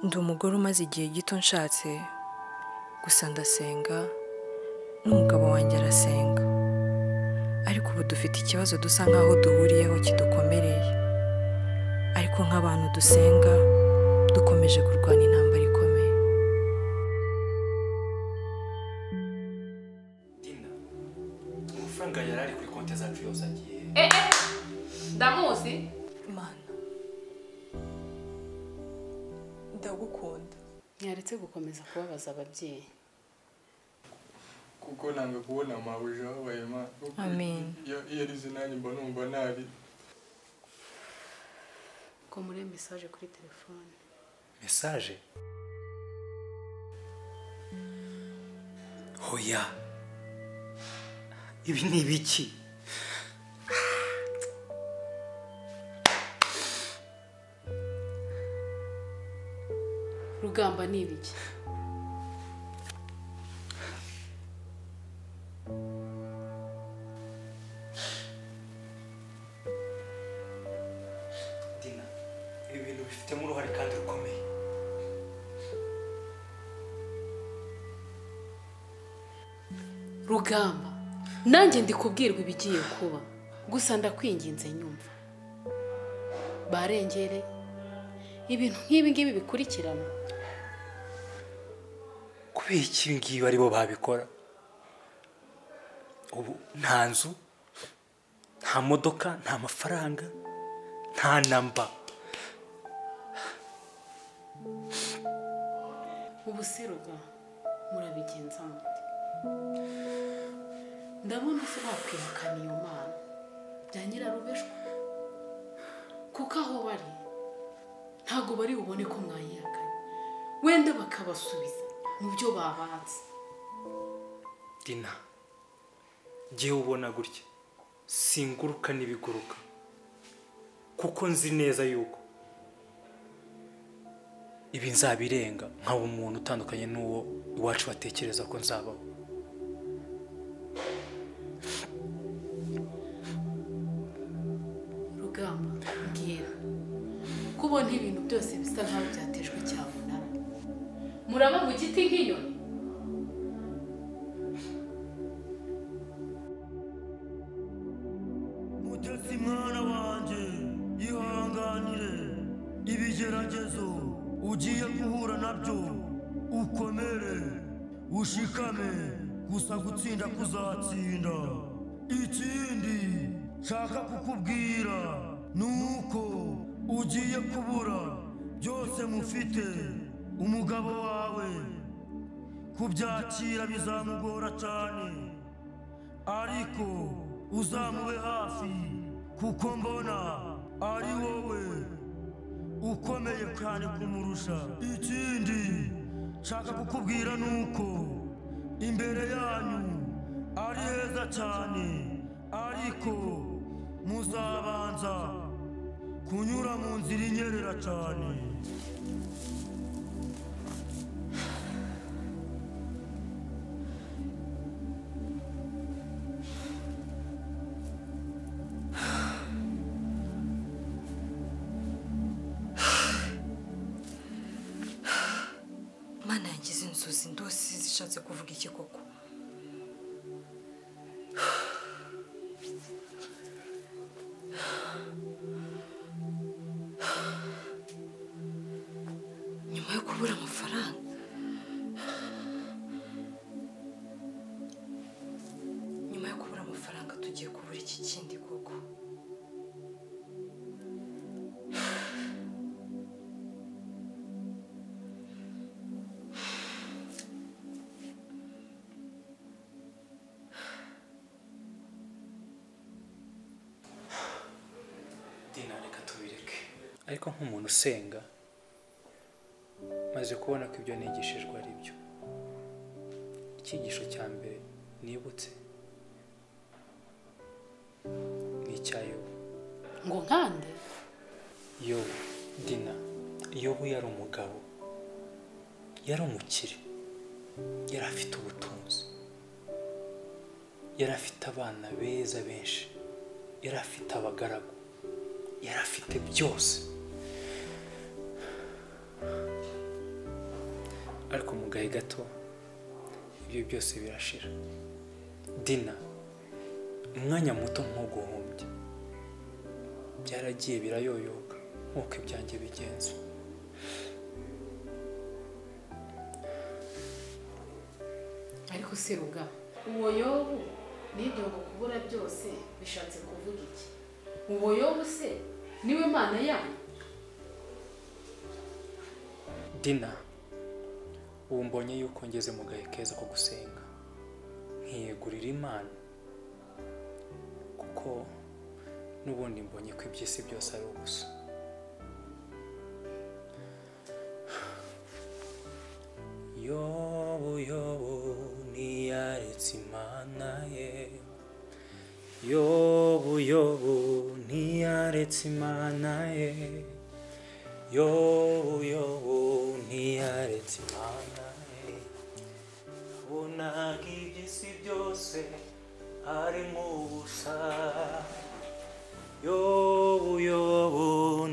Ndi umugore umaze igihe gito nshatse, gusa ndasenga n'umugabo wanjye arasenga, ariko ubu dufite ikibazo dusa nk'aho duhuriyeho kidukomereye, ariko nk'abantu dusenga dukomeje kurwana intambara ikomeye. dina amafaranga yari ari kuri konti zacu yose agiye he? Eh, eh, ndamuzi Imana ndagukunda ntiyaretse gukomeza kubabaza ababyeyi kuko nanga kubona amabuja ababaye imana kuko Amen. iyo iyo arize nanjye mba numva nari ko muri mesaje kuri telefone mesaje hoya ibi ni ibiki rugamba ni ibiki dina ibi bintu bifitemo uruhare kandi rukomeye rugamba nanjye ndi kubwirwa ibigiye kuba gusa ndakwinginze nyumva barengere ibintu nk'ibi ngibi bikurikirana kubera iki ibi ngibi ari bo babikora ubu nta nzu nta modoka nta mafaranga nta namba ubu se ruga murabigenza mute ndabona se bakwihakana iyo mana bya nyirarubeshwa kuko aho bari ntabwo bari bubone ko mwayihakanye wenda bakabasubiza mu byo babanze dina jyewe ubona gutya singuruka n'ibiguruka kuko nzi neza yuko ibi nzabirenga nkaba umuntu utandukanye n'uwo iwacu batekereza ko nzabaho rugamba mbwira kubona ibintu byose bisa nkaho byatejwe cyamunara muraba mu giti nk'inyoni Mutesi mwana wanjye yihanganire ibigeragezo ugiye guhura nabyo ukomere ushikame gusa gutsinda kuzatsinda ikindi nshaka kukubwira ni uko ugiye kubura byose mufite umugabo wawe kubyakira bizamugora cyane ariko uzamube hafi kuko mbona ari wowe ukomeye cyane kumurusha ikindi nshaka kukubwira ni uko imbere yanyu ari heza cyane ariko muzabanza kunyura mu nzira inyerera cyane Imana yagize inzozi ndose zishatse kuvuga iki koko nyuma yo kubura amafaranga nyuma yo kubura amafaranga tugiye kubura iki kindi koko dina reka tubireke ariko nk'umuntu usenga maze kubona ko ibyo nigishijwe ari byo icyigisho cya mbere nibutse ni icya yobu ngo nkande yobu dina yobu yari umugabo yari umukire yari afite ubutunzi yari afite abana beza benshi yari afite abagaragu yari afite byose ariko mu gahe gato ibyo byose birashira dina umwanya muto ntuguhombye byaragiye birayoyoka nk'uko ibyanjye bigenza ariko seruga uwo yobu n'ibyo ngo kubura byose bishatse kuvuga iki uwo yobu se niwe mana yanyu dina ubu mbonye yuko ngeze mu gahe keza ko gusenga nkiyegurira imana kuko n'ubundi mbonye ko iby'isi byose ari ubusa yobu yobu ntiyaretse imana ye yobu yobu ntiyaretse imana ye yobu yobu ntiyaretse imana ye nabonaga iby'isi byose ari nk'ubusa yobu yobu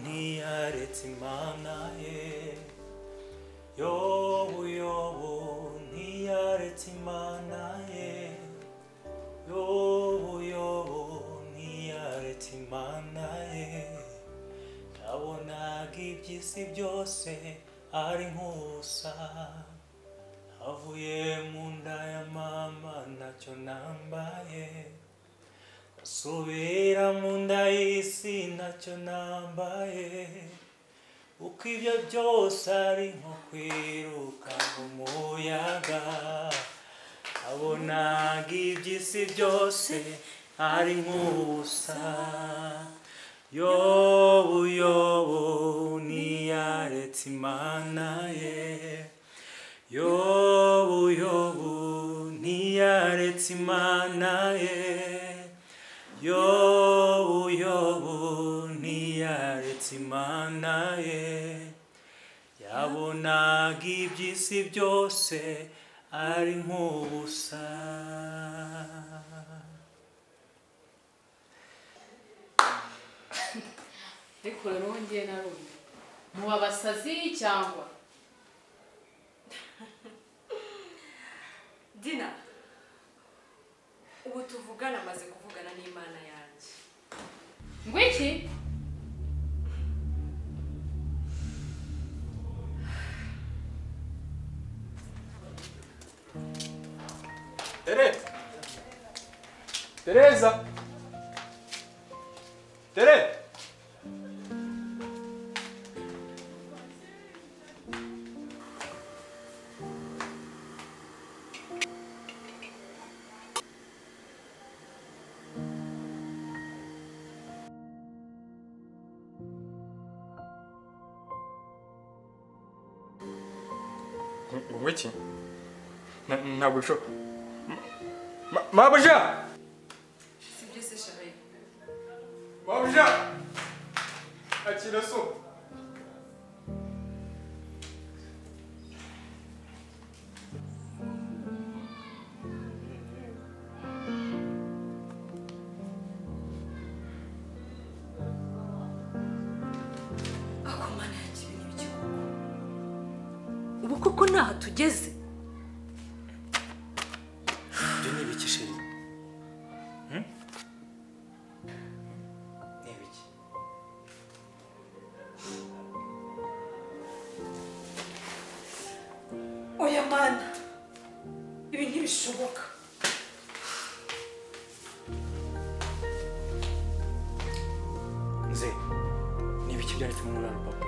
ntiyaretse imana ye yobu yobu ntiyaretse imana ye yobu yobu ntiyaretse imana ye nabonaga iby'isi byose ari nk'ubusa avuye mu nda ya mama ntacyo nambaye asubira mu nda y'isi ntacyo nambaye uko ibyo byose ari nko kwiruka mu muyaga abonaga iby'isi byose ari nk'ubusa yobu yobu ntiyaretse imana ye yobu yobu ntiyaretse imana ye yobu yobu ntiyaretse imana ye yabonaga iby'isi byose ari nk'ubusa ariko rero wongeye na rumwe muba abasazi cyangwa dina ubu tuvugana amaze kuvugana n'imana yanjye ngo iki Tere! Tereza! Tere! Wowe iki? Na- Ntabwo bishoboka. Ma- Mabuja! si byo se shabaye Mabuja! Akira so. ako mana yanjye ibi ni ibiki koko? ubu koko ntaho tugeze ibyo ni ibiki sheri Hmm? ni ibiki oya mana ibi ntibishoboka nze ni ibiki byanditse mu mwana papa